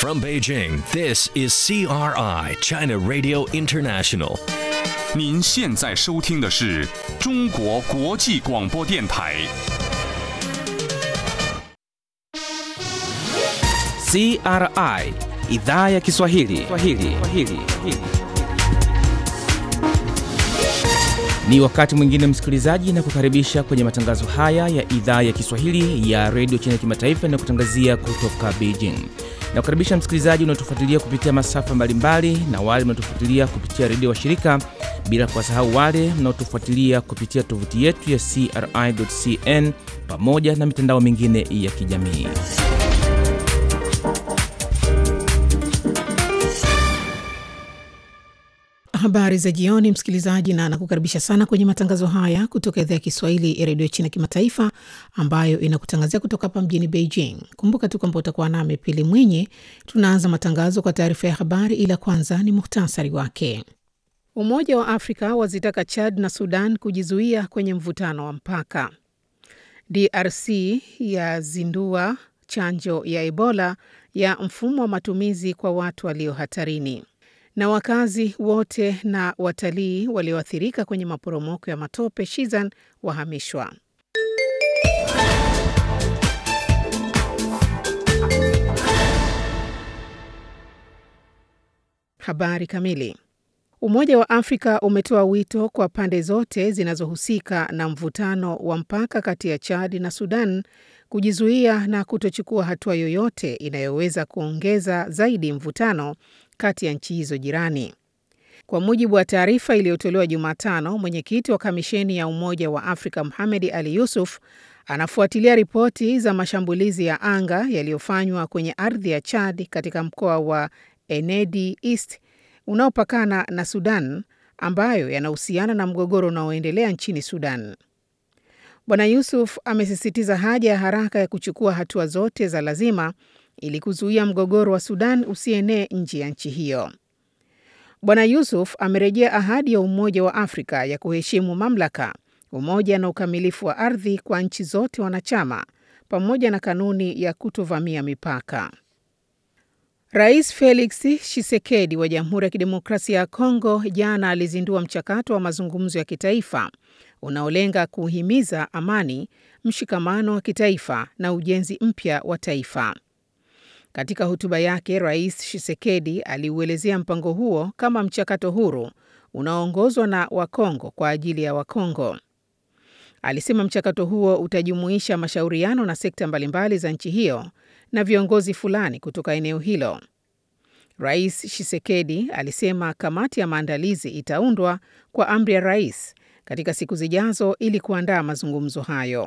From Beijing, this is CRI, China Radio International. 您现在收听的是中国国际广播电台。 CRI idhaa ya Kiswahili. Kiswahili. Kiswahili. Ni wakati mwingine msikilizaji, na kukaribisha kwenye matangazo haya ya idhaa ya Kiswahili ya redio China kimataifa na kutangazia kutoka Beijing. Na kukaribisha msikilizaji unaotufuatilia kupitia masafa mbalimbali na wale mnaotufuatilia kupitia redio wa shirika, bila kuwasahau wale mnaotufuatilia kupitia tovuti yetu ya CRI.cn pamoja na mitandao mingine ya kijamii. Habari za jioni, msikilizaji, na nakukaribisha sana kwenye matangazo haya kutoka idhaa ya Kiswahili ya redio China kimataifa ambayo inakutangazia kutoka hapa mjini Beijing. Kumbuka tu kwamba utakuwa nami Pili Mwinyi. Tunaanza matangazo kwa taarifa ya habari, ila kwanza ni muhtasari wake. Umoja wa Afrika wazitaka Chad na Sudan kujizuia kwenye mvutano wa mpaka. DRC yazindua chanjo ya Ebola ya mfumo wa matumizi kwa watu walio hatarini na wakazi wote na watalii walioathirika kwenye maporomoko ya matope Shizan wahamishwa. Habari kamili. Umoja wa Afrika umetoa wito kwa pande zote zinazohusika na mvutano wa mpaka kati ya Chad na Sudan kujizuia na kutochukua hatua yoyote inayoweza kuongeza zaidi mvutano kati ya nchi hizo jirani. Kwa mujibu wa taarifa iliyotolewa Jumatano, mwenyekiti wa kamisheni ya Umoja wa Afrika Mohamed Ali Yusuf anafuatilia ripoti za mashambulizi ya anga yaliyofanywa kwenye ardhi ya Chad katika mkoa wa Enedi East unaopakana na Sudan, ambayo yanahusiana na mgogoro unaoendelea nchini Sudan. Bwana Yusuf amesisitiza haja ya haraka ya kuchukua hatua zote za lazima ili kuzuia mgogoro wa Sudan usienee nje ya nchi hiyo. Bwana Yusuf amerejea ahadi ya Umoja wa Afrika ya kuheshimu mamlaka, umoja na ukamilifu wa ardhi kwa nchi zote wanachama pamoja na kanuni ya kutovamia mipaka. Rais Felix Tshisekedi wa Jamhuri ya Kidemokrasia ya Kongo jana alizindua mchakato wa mazungumzo ya kitaifa unaolenga kuhimiza amani, mshikamano wa kitaifa na ujenzi mpya wa taifa. Katika hotuba yake, Rais Tshisekedi aliuelezea mpango huo kama mchakato huru unaoongozwa na Wakongo kwa ajili ya Wakongo. Alisema mchakato huo utajumuisha mashauriano na sekta mbalimbali za nchi hiyo na viongozi fulani kutoka eneo hilo. Rais Tshisekedi alisema kamati ya maandalizi itaundwa kwa amri ya rais katika siku zijazo ili kuandaa mazungumzo hayo.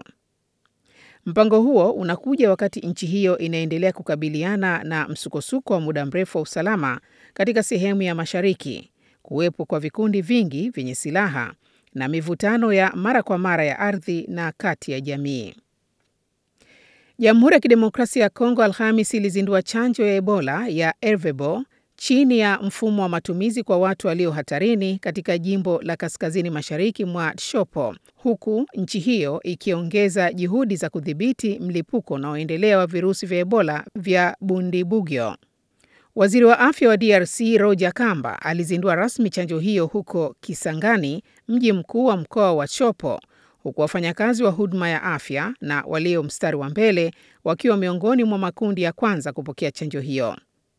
Mpango huo unakuja wakati nchi hiyo inaendelea kukabiliana na msukosuko wa muda mrefu wa usalama katika sehemu ya mashariki, kuwepo kwa vikundi vingi vyenye silaha na mivutano ya mara kwa mara ya ardhi na kati ya jamii. Jamhuri ya Kidemokrasia ya Kongo Alhamis ilizindua chanjo ya Ebola ya Ervebo chini ya mfumo wa matumizi kwa watu walio hatarini katika jimbo la kaskazini mashariki mwa Tshopo, huku nchi hiyo ikiongeza juhudi za kudhibiti mlipuko unaoendelea wa virusi vya Ebola vya Bundibugyo. Waziri wa afya wa DRC Roger Kamba alizindua rasmi chanjo hiyo huko Kisangani, mji mkuu wa mkoa wa Tshopo, huku wafanyakazi wa huduma ya afya na walio mstari wa mbele wakiwa miongoni mwa makundi ya kwanza kupokea chanjo hiyo.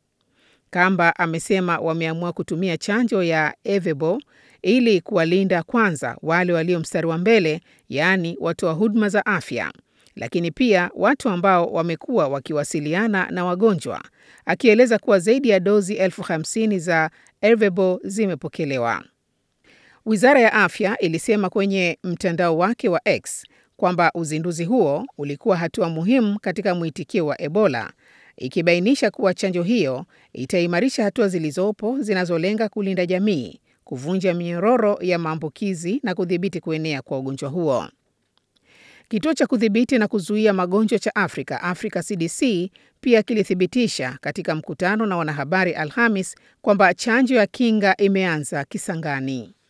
Kamba amesema wameamua kutumia chanjo ya Evebo ili kuwalinda kwanza wale walio mstari wa mbele, yaani watoa huduma za afya, lakini pia watu ambao wamekuwa wakiwasiliana na wagonjwa, akieleza kuwa zaidi ya dozi elfu hamsini za Evebo zimepokelewa. Wizara ya afya ilisema kwenye mtandao wake wa X kwamba uzinduzi huo ulikuwa hatua muhimu katika mwitikio wa Ebola ikibainisha kuwa chanjo hiyo itaimarisha hatua zilizopo zinazolenga kulinda jamii, kuvunja minyororo ya maambukizi na kudhibiti kuenea kwa ugonjwa huo. Kituo cha kudhibiti na kuzuia magonjwa cha Afrika, Africa CDC, pia kilithibitisha katika mkutano na wanahabari Alhamis kwamba chanjo ya kinga imeanza Kisangani.